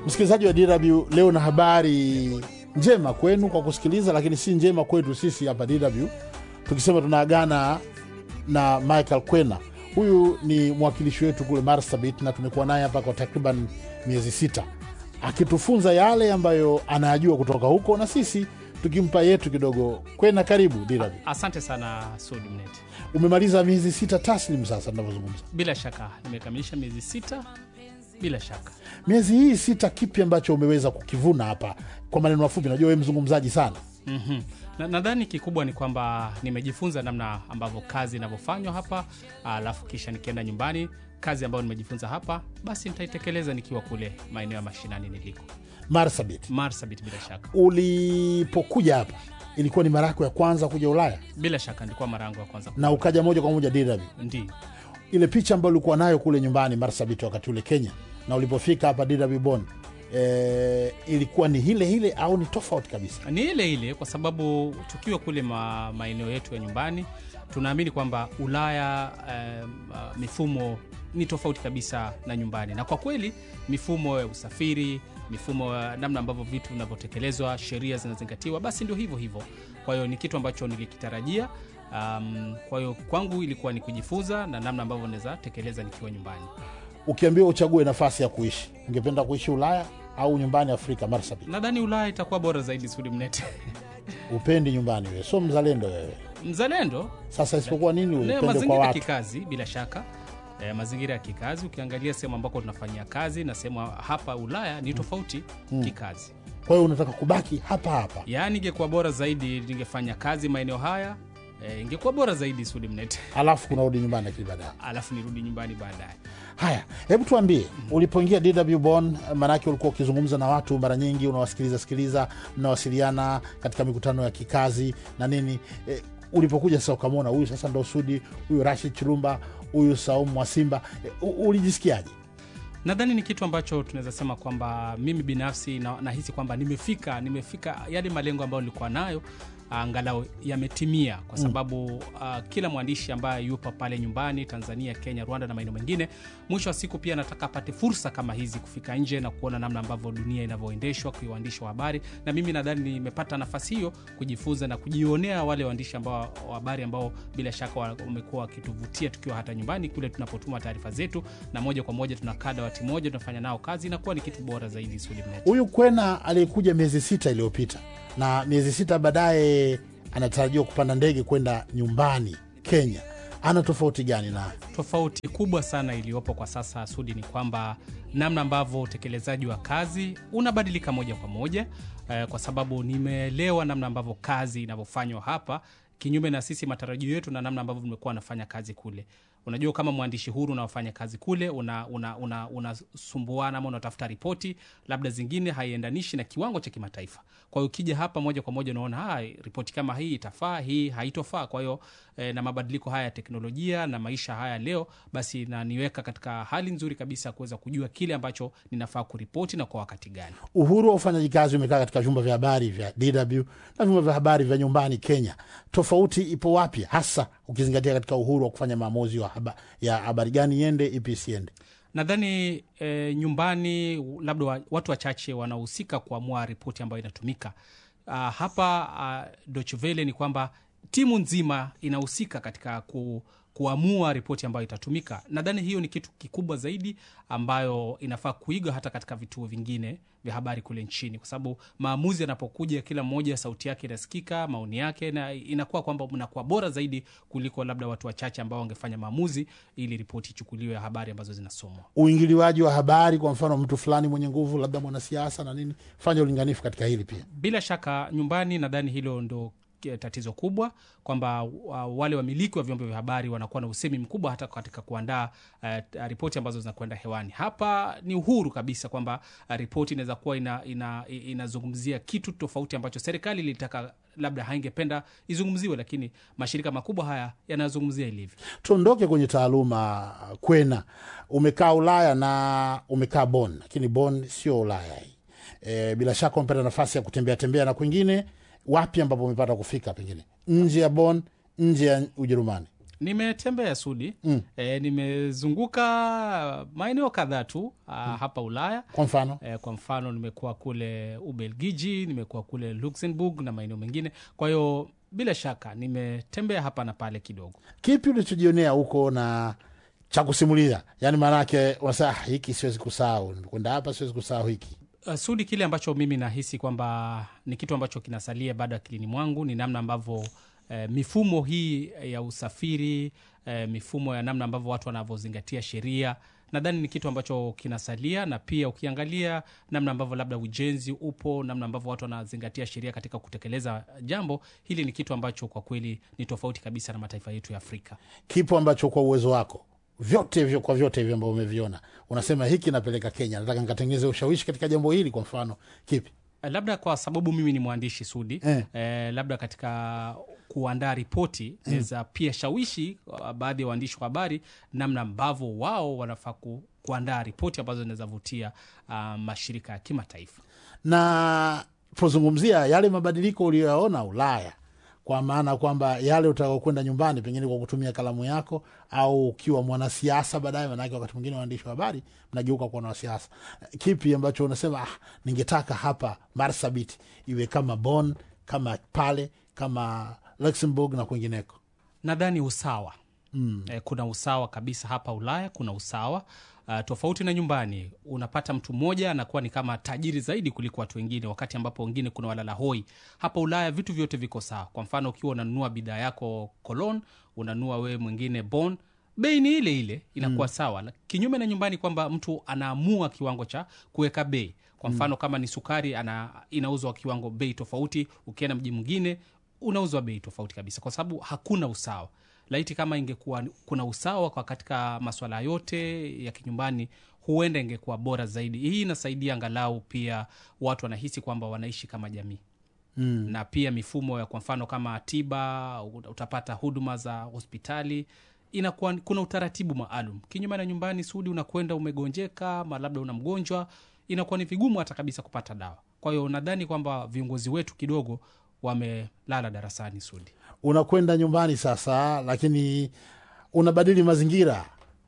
Msikilizaji wa DW, leo na habari njema kwenu kwa kusikiliza, lakini si njema kwetu sisi hapa DW, tukisema tunaagana na Michael Kwena. Huyu ni mwakilishi wetu kule Marsabit na tumekuwa naye hapa kwa takriban miezi sita akitufunza yale ambayo anayajua kutoka huko na sisi tukimpa yetu kidogo. Kwena, karibu DW. Asante sana Sudi Mneti. Umemaliza miezi sita taslim sasa tunavyozungumza. Bila shaka nimekamilisha miezi sita. Bila shaka Miezi hii sita, kipi ambacho umeweza kukivuna hapa? Kwa maneno mafupi, najua wewe mzungumzaji sana. Mhm. Na- nadhani kikubwa ni kwamba nimejifunza namna ambavyo kazi inavyofanywa hapa, alafu kisha nikienda nyumbani, kazi ambayo nimejifunza hapa basi nitaitekeleza nikiwa kule maeneo ya mashinani niliko Marsabit, Marsabit. Bila shaka, ulipokuja hapa ilikuwa ni mara yako ya kwanza kuja Ulaya bila shaka ndikuwa mara yangu ya kwanza. na ukaja moja kwa moja DW. Ndio, Ile picha ambayo ulikuwa nayo kule nyumbani Marsabit wakati ule Kenya na ulipofika hapa DW Bonn, e, ilikuwa ni hile hile au ni tofauti kabisa? ni ile ile, kwa sababu tukiwa kule ma, maeneo yetu ya nyumbani tunaamini kwamba Ulaya eh, uh, mifumo ni tofauti kabisa na nyumbani, na kwa kweli mifumo ya usafiri, mifumo ya namna ambavyo vitu vinavyotekelezwa, sheria zinazingatiwa, basi ndio hivyo hivyo. Kwa hiyo ni kitu ambacho nilikitarajia. Um, kwa hiyo kwangu ilikuwa ni kujifunza na namna ambavyo naweza tekeleza nikiwa nyumbani. Ukiambiwa uchague nafasi ya kuishi, ungependa kuishi Ulaya au nyumbani Afrika Marsabit? Nadhani Ulaya itakuwa bora zaidi. Sudi Mnete Upendi nyumbani wewe, so mzalendo wewe. mzalendo Sasa isipokuwa nini Ne, upende kwa mazingira ya watu? kikazi bila shaka e, mazingira ya kikazi ukiangalia sehemu ambako tunafanyia kazi na sehemu hapa Ulaya ni tofauti kikazi. Kwa hiyo unataka kubaki hapa hapa. Yaani ingekuwa bora zaidi ningefanya kazi maeneo haya e, ingekuwa bora zaidi Sudi Mnete, alafu kunarudi nyumbani akili baadaye. alafu nirudi nyumbani baadaye. Haya, hebu tuambie, ulipoingia DW Bonn, maanake ulikuwa ukizungumza na watu mara nyingi, unawasikiliza sikiliza, mnawasiliana katika mikutano ya kikazi na nini. E, ulipokuja sasa ukamwona huyu sasa ndo Sudi, huyu Rashid Chirumba, huyu Saumu Mwasimba, e, u- ulijisikiaje? Nadhani ni kitu ambacho tunaweza sema kwamba mimi binafsi na- nahisi kwamba nimefika nimefika yale malengo ambayo nilikuwa nayo angalau yametimia, kwa sababu uh, kila mwandishi ambaye yupo pale nyumbani Tanzania, Kenya, Rwanda na maeneo mengine, mwisho wa siku pia anataka apate fursa kama hizi kufika nje na kuona namna ambavyo dunia inavyoendeshwa kwa waandishi wa habari, na mimi nadhani nimepata nafasi hiyo kujifunza na kujionea wale waandishi ambao wa habari ambao bila shaka wa- wamekuwa wakituvutia tukiwa hata nyumbani kule tunapotuma taarifa zetu, na moja kwa moja tunakaa dawati moja tunafanya nao kazi, inakuwa ni kitu bora zaidi. Sudi Mnete. Huyu Kwena aliyekuja miezi sita iliyopita na miezi sita baadaye anatarajiwa kupanda ndege kwenda nyumbani Kenya, ana tofauti gani na Tofauti kubwa sana iliyopo kwa sasa Sudi ni kwamba namna ambavyo utekelezaji wa kazi unabadilika moja kwa moja eh, kwa sababu nimeelewa namna ambavyo kazi inavyofanywa hapa kinyume na sisi matarajio yetu na namna ambavyo tumekuwa nafanya kazi kule. Unajua, kama mwandishi huru unaofanya kazi kule unasumbuana una, una, unasumbuana ama unatafuta ripoti labda zingine haiendanishi na kiwango cha kimataifa. Kwa hiyo ukija hapa moja kwa moja unaona "Ah, ripoti kama hii itafaa, hii haitofaa. Kwa hiyo eh, na mabadiliko haya ya teknolojia na maisha haya leo, basi naniweka katika hali nzuri kabisa ya kuweza kujua kile ambacho ninafaa kuripoti na kwa wakati gani. uhuru wa ufanyaji kazi umekaa katika vyumba vya habari vya DW na vyumba vya habari vya nyumbani Kenya. Tofauti ipo wapi hasa ukizingatia katika uhuru wa kufanya maamuzi wa haba, ya habari gani iende ipi isiende? Nadhani e, nyumbani labda wa- watu wachache wanahusika kuamua ripoti ambayo inatumika. Ah, hapa uh, Deutsche Welle ni kwamba timu nzima inahusika katika ku, kuamua ripoti ambayo itatumika. Nadhani hiyo ni kitu kikubwa zaidi ambayo inafaa kuiga hata katika vituo vingine vya habari kule nchini, kwa sababu maamuzi yanapokuja, kila mmoja sauti yake inasikika, maoni yake, na inakuwa kwamba mnakuwa bora zaidi kuliko labda watu wachache ambao wangefanya maamuzi ili ripoti ichukuliwe ya habari ambazo zinasomwa. Uingiliwaji wa habari, kwa mfano mtu fulani mwenye nguvu, labda mwanasiasa na nini, fanya ulinganifu katika hili pia. Bila shaka nyumbani, nadhani hilo ndo ke- tatizo kubwa kwamba wa- wale wamiliki wa vyombo vya habari wanakuwa na usemi mkubwa hata katika kuandaa uh, ripoti ambazo zinakwenda hewani. Hapa ni uhuru kabisa kwamba uh, ripoti inaweza kuwa ina, ina, inazungumzia kitu tofauti ambacho serikali ilitaka labda haingependa izungumziwe, lakini mashirika makubwa haya yanazungumzia ilivyo. Tuondoke kwenye taaluma. Kwena, umekaa Ulaya na umekaa Bonn, lakini Bonn sio Ulaya hii. E, bila shaka umepata nafasi ya kutembea tembea na kwingine. Wapi ambapo umepata kufika, pengine nje ya Bonn, nje ya Ujerumani? nimetembea sudi mm. e, nimezunguka maeneo kadhaa tu mm. hapa ulaya kwa mfano e, kwa mfano nimekuwa kule ubelgiji nimekuwa kule luxembourg na maeneo mengine kwa hiyo bila shaka nimetembea hapa na pale kidogo kipi ulichojionea huko na cha kusimulia yaani maanake unasema "Ah, hiki siwezi kusahau nimekwenda hapa siwezi kusahau hiki Uh, sudi kile ambacho mimi nahisi kwamba ni kitu ambacho kinasalia bado akilini mwangu ni namna ambavyo eh, mifumo hii ya usafiri eh, mifumo ya namna ambavyo watu wanavyozingatia sheria nadhani ni kitu ambacho kinasalia na pia ukiangalia namna ambavyo labda ujenzi upo namna ambavyo watu wanazingatia sheria katika kutekeleza jambo hili ni kitu ambacho kwa kweli ni tofauti kabisa na mataifa yetu ya afrika kipo ambacho kwa uwezo wako vyote hivyo kwa vyote hivyo ambavyo umeviona unasema hiki napeleka kenya nataka nikatengeneze ushawishi katika jambo hili kwa mfano kipi Eh, labda kwa sababu mimi ni mwandishi sudi Eh. eh, labda katika kuandaa ripoti naweza pia shawishi uh, baadhi ya waandishi wa habari namna ambavyo wao wanafaa ku, kuandaa ripoti ambazo zinaweza vutia uh, mashirika ya kimataifa na pozungumzia yale mabadiliko uliyoyaona ulaya kwa maana kwamba yale utakaokwenda nyumbani pengine kwa kutumia kalamu yako au ukiwa mwanasiasa baadaye manake wakati mwingine waandishi wa habari mnageuka kuwa wanasiasa kipi ambacho unasema ah, ningetaka hapa marsabit iwe kama bon kama pale kama luxembourg na kwingineko nadhani usawa mm. eh, kuna usawa kabisa hapa ulaya kuna usawa Uh, tofauti na nyumbani unapata mtu mmoja anakuwa ni kama tajiri zaidi kuliko watu wengine wakati ambapo wengine kuna walala hoi hapa ulaya vitu vyote viko sawa kwa mfano ukiwa unanunua bidhaa yako colon unanunua wewe mwingine bon bei ni ile ile inakuwa mm. sawa La- kinyume na nyumbani kwamba mtu anaamua kiwango cha kuweka bei kwa mfano mm. kama ni sukari ana inauzwa kiwango bei tofauti ukienda mji mwingine unauzwa bei tofauti kabisa kwa sababu hakuna usawa laiti kama ingekuwa kuna usawa kwa katika maswala yote ya kinyumbani huenda ingekuwa bora zaidi hii inasaidia angalau pia watu wanahisi kwamba wanaishi kama jamii mm. na pia mifumo ya kwa mfano kama tiba utapata huduma za hospitali inakuwa kuna utaratibu maalum kinyume na nyumbani sudi unakwenda umegonjeka ma labda una mgonjwa inakuwa ni vigumu hata kabisa kupata dawa kwa hiyo nadhani kwamba viongozi wetu kidogo wamelala darasani sudi unakwenda nyumbani sasa lakini unabadili mazingira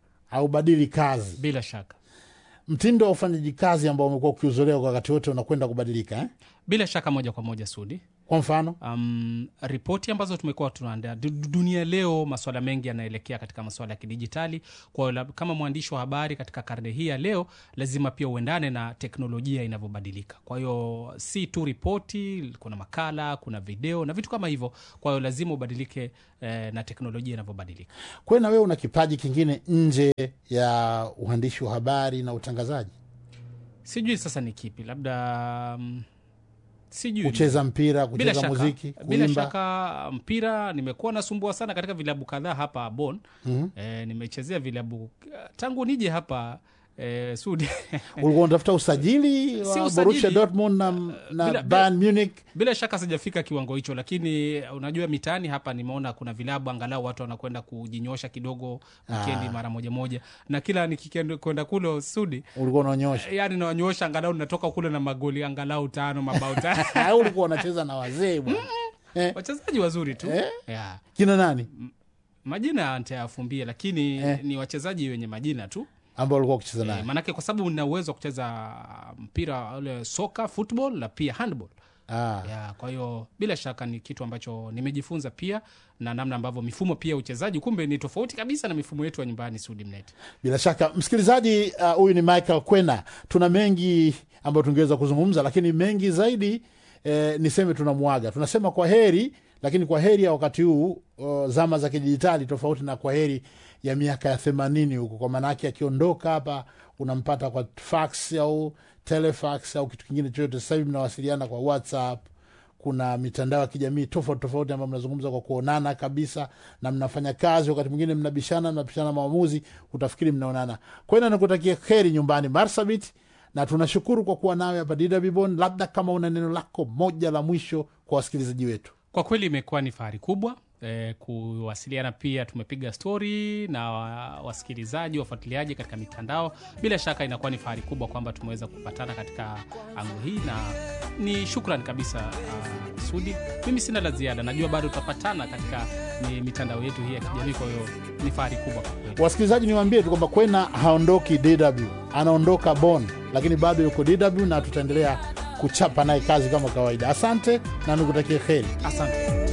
au badili kazi bila shaka mtindo wa ufanyaji kazi ambao umekuwa ukiuzolewa kwa wakati wote unakwenda kubadilika eh? bila shaka moja kwa moja sudi kwa mfano um, ripoti ambazo tumekuwa tunaandaa Du- du- dunia leo maswala mengi yanaelekea katika maswala ya kidijitali kwa hiyo lab- kama mwandishi wa habari katika karne hii ya leo lazima pia uendane na teknolojia inavyobadilika kwa hiyo si tu ripoti kuna makala kuna video na vitu kama hivyo kwa hiyo lazima ubadilike eh, na teknolojia inavyobadilika kwena wewe una kipaji kingine nje ya uandishi wa habari na utangazaji sijui sasa ni kipi labda um, sijui kucheza mpira bila kucheza shaka, muziki bila kuimba shaka mpira nimekuwa nasumbua sana katika vilabu kadhaa hapa bon mm-hmm. e, nimechezea vilabu tangu nije hapa e, sudi ulikuwa unatafuta usajili Si wa usajili. Borussia Dortmund na, na bila- Bayern Munich bila shaka sijafika kiwango hicho lakini unajua mitaani hapa nimeona kuna vilabu angalau watu wanakwenda kujinyosha kidogo wikendi mara moja moja na kila nikikwenda kule sudi ulikuwa unaonyosha yani nawanyosha angalau natoka kule na magoli angalau tano mabao tano au ulikuwa unacheza na wazee bwana eh, wachezaji wazuri tu Eh? yeah. kina nani majina ntayafumbia lakini Eh. ni wachezaji wenye majina tu ambao ulikuwa ukicheza e, naye maanake kwa sababu nina uwezo wa kucheza mpira ule soka football na pia handball ah. ya kwa hiyo bila shaka ni kitu ambacho nimejifunza pia na namna ambavyo mifumo pia ya uchezaji kumbe ni tofauti kabisa na mifumo yetu ya nyumbani sudimnet bila shaka msikilizaji uh, huyu ni michael kwena tuna mengi ambayo tungeweza kuzungumza lakini mengi zaidi eh, niseme tunamwaga tunasema kwa heri lakini kwa heri ya wakati huu uh, zama za kidijitali tofauti na kwa heri ya miaka ya themanini huko kwa maanaake akiondoka hapa unampata kwa fax au telefax au kitu kingine chochote sasa hivi mnawasiliana kwa whatsapp kuna mitandao ya kijamii tofauti tofauti ambayo mnazungumza kwa kuonana kabisa na mnafanya kazi wakati mwingine mnabishana mnapishana maamuzi utafikiri mnaonana kwena nikutakia heri nyumbani marsabit na tunashukuru kwa kuwa nawe hapa DW Bonn. labda kama una neno lako moja la mwisho kwa wasikilizaji wetu kwa kweli imekuwa ni fahari kubwa eh, kuwasiliana pia tumepiga stori na wa- wasikilizaji wafuatiliaji katika mitandao bila shaka inakuwa ni fahari kubwa kwamba tumeweza kupatana katika angu hii na ni shukran kabisa uh, sudi mimi sina la ziada najua bado tutapatana katika ni mitandao yetu hii ya kijamii. Kwa hiyo ni fahari kubwa kwa kweli. Wasikilizaji, niwaambie tu kwamba Kwena haondoki DW, anaondoka Bonn, lakini bado yuko DW na tutaendelea kuchapa naye kazi kama kawaida. Asante na nikutakie heri. Asante.